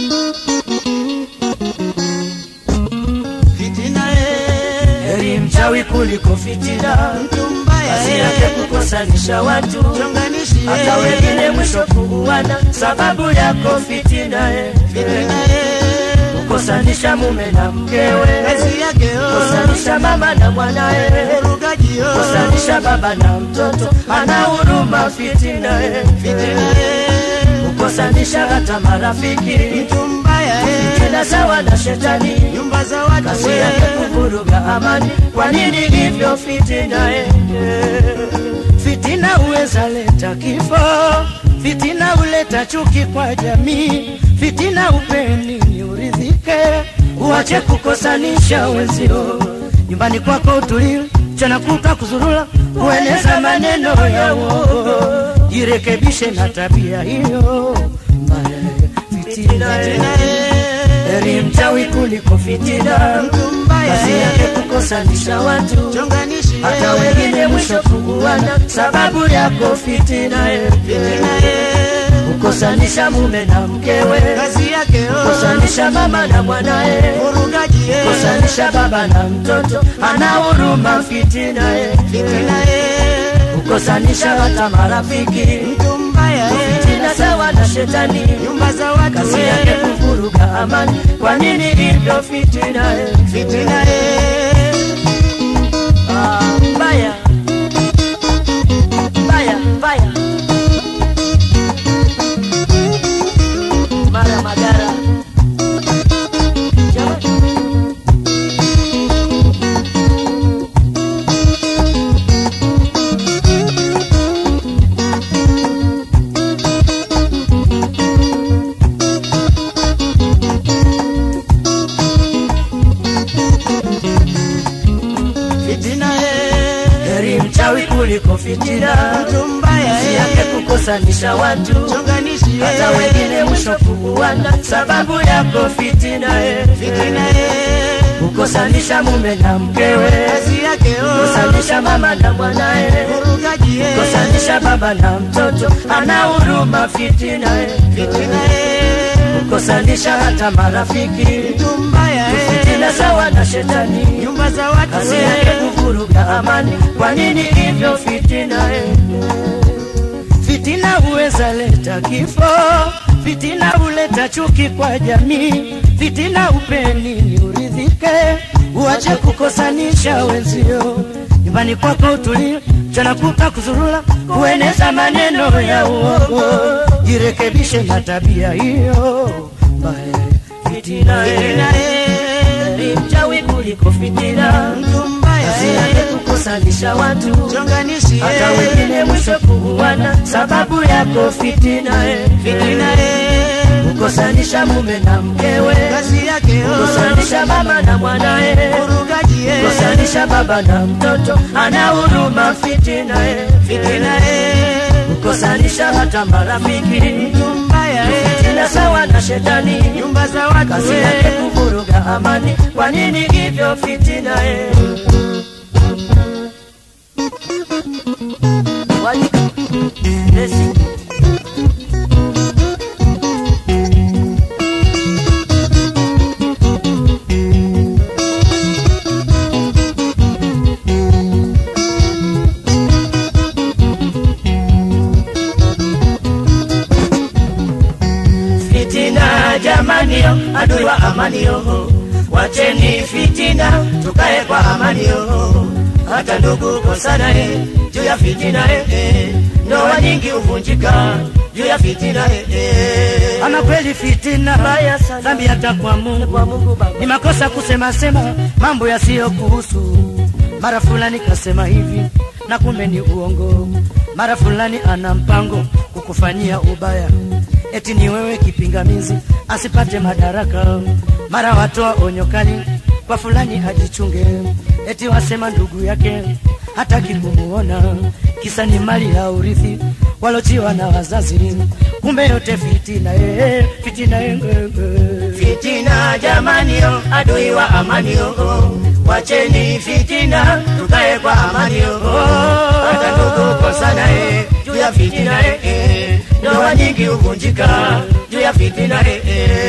Fitina eh, heri mchawi kuliko fitina mtu mbaya kazi yake eh, kukosanisha watu chonganishi hata eh, wengine mwisho kuuana sababu yako fitina eh. fitina eh, kukosanisha mume na mkewe kazi yake oh, kukosanisha mama na mwanae urugaji oh, kukosanisha baba na mtoto ana huruma fitina eh. fitina eh, kukosanisha hata marafiki mtu mbaya eh, tena sawa na shetani nyumba za watu kazi eh, yake kuvuruga amani kwa nini hivyo fitina eh. fitina huweza leta kifo fitina huleta chuki kwa jamii fitina upeni ni uridhike uache kukosanisha wenzio nyumbani kwako utulie mchana kutwa kuzurula kueneza maneno ya uongo jirekebishe na tabia hiyo mbaya fitina eh. fitina eh, heri mchawi kuliko fitina mtu mbaya kazi yake eh, kukosanisha watu chonganishi hata eh, wengine mwisho kuguana sababu yako fitina eh. fitina eh, kukosanisha mume na mkewe kazi yake oh, kukosanisha mama na mwanae urugaji eh, kukosanisha baba na mtoto ana huruma fitina eh. fitina eh, kukosanisha hata marafiki mtu mbaya eh, fitina sawa na shetani nyumba za watu kazi yake eh, kuvuruga amani kwa nini hivyo fitina eh. fitina eh, Ah, mbaya mbaya mbaya mara magara Jamani. fitina eh, heri mchawi kuliko fitina mtu mbaya kazi eh, yake kukosanisha watu chonganishi hata eh, wengine mwisho kuuana sababu yako fitina eh. fitina eh, kukosanisha mume na mkewe kazi yake oh, kukosanisha mama na mwanae urugaji eh, kukosanisha baba na mtoto ana huruma fitina eh. fitina eh, kukosanisha hata marafiki mtu mbaya eh, fitina sawa na shetani nyumba za watu kazi eh, yake kuvuruga amani kwa nini hivyo fitina eh? fitina huweza leta kifo fitina huleta chuki kwa jamii fitina upeni ni uridhike uache kukosanisha wenzio nyumbani kwako utulie mchana kuta kuzurula kueneza maneno ya uongo jirekebishe na tabia hiyo mbaya fitina fitina eh, ni mchawi kuliko fitina mtu mbaya kazi yake eh, kukosanisha watu chonganishi hata eh, wengine mwisho kuuana sababu yako fitina eh. fitina eh, kukosanisha mume na mkewe kazi yake oh, kukosanisha mama na mwanae urugaji eh, kukosanisha baba na mtoto ana huruma fitina eh. fitina eh, kukosanisha hata marafiki mtu mbaya eh, fitina sawa na shetani nyumba za watu kazi yake eh, kuvuruga amani kwa nini hivyo fitina eh? Wajika. Desi. Fitina jamanio, adui wa amanio, wacheni fitina, tukae kwa amanio. Hata ndugu kosana eh, juu ya fitina eh, eh. ndoa nyingi huvunjika juu ya fitina eh, eh. ama kweli fitina Mbaya sana. dhambi hata kwa Mungu. Kwa Mungu Baba. Ni makosa kusema sema mambo yasiyokuhusu. Mara fulani kasema hivi na kumbe ni uongo. Mara fulani ana mpango kukufanyia ubaya, eti ni wewe kipingamizi asipate madaraka. Mara watoa onyo kali kwa fulani ajichunge, eti wasema ndugu yake hataki kumuona, kisa ni mali ya urithi walochiwa na wazazi. Kumbe yote fitina, eh, fitina eh, eh, eh. Fitina jamanio, adui wa amanio, wacheni fitina, tukae kwa amanio. Hata ndugu kosana eh, juu ya fitina eh, eh. ndoa nyingi huvunjika juu ya fitina eh, eh.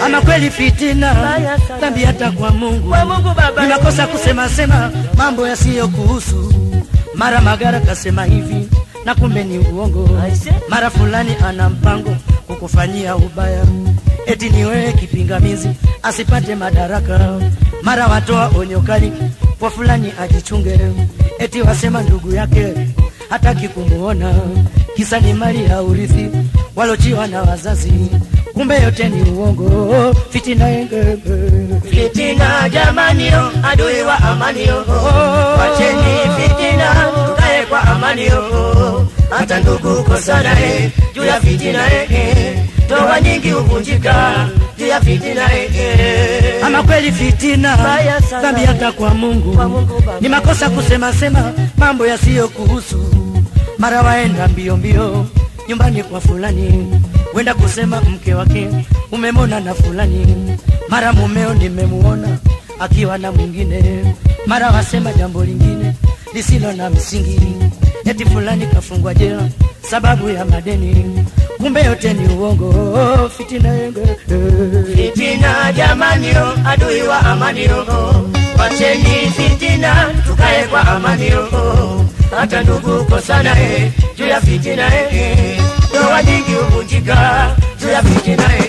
ama kweli fitina Mbaya sana. dhambi hata kwa mungu Kwa Mungu Baba. ni makosa kusema sema mambo yasiyokuhusu mara magara kasema hivi na kumbe ni uongo Aise. mara fulani ana mpango kukufanyia ubaya eti ni wewe kipingamizi asipate madaraka mara watoa onyo kali kwa fulani ajichunge eti wasema ndugu yake hataki kumuona kisa ni mali ya urithi walochiwa na wazazi kumbe yote ni uongo fitina enge Fitina jamanio, adui wa amanio. Wacheni fitina, tukae kwa amanio. Hata ndugu kosana eh, juu ya fitina eh, eh. Ndoa nyingi huvunjika juu ya fitina eh, eh. ama kweli fitina Mbaya sana. dhambi hata kwa mungu, Kwa Mungu Baba. ni makosa kusema sema mambo yasiyokuhusu mara waenda mbio mbio nyumbani kwa fulani wenda kusema mke wake umemona na fulani mara mumeo nimemuona akiwa na mwingine mara wasema jambo lingine lisilo na msingi eti fulani kafungwa jela sababu ya madeni kumbe yote ni uongo fitina yenge Fitina jamanio, adui wa amanio. Wacheni fitina, tukae kwa amanio. Hata ndugu kosana eh, juu ya fitina eh, eh. Ndoa nyingi huvunjika juu ya fitina eh.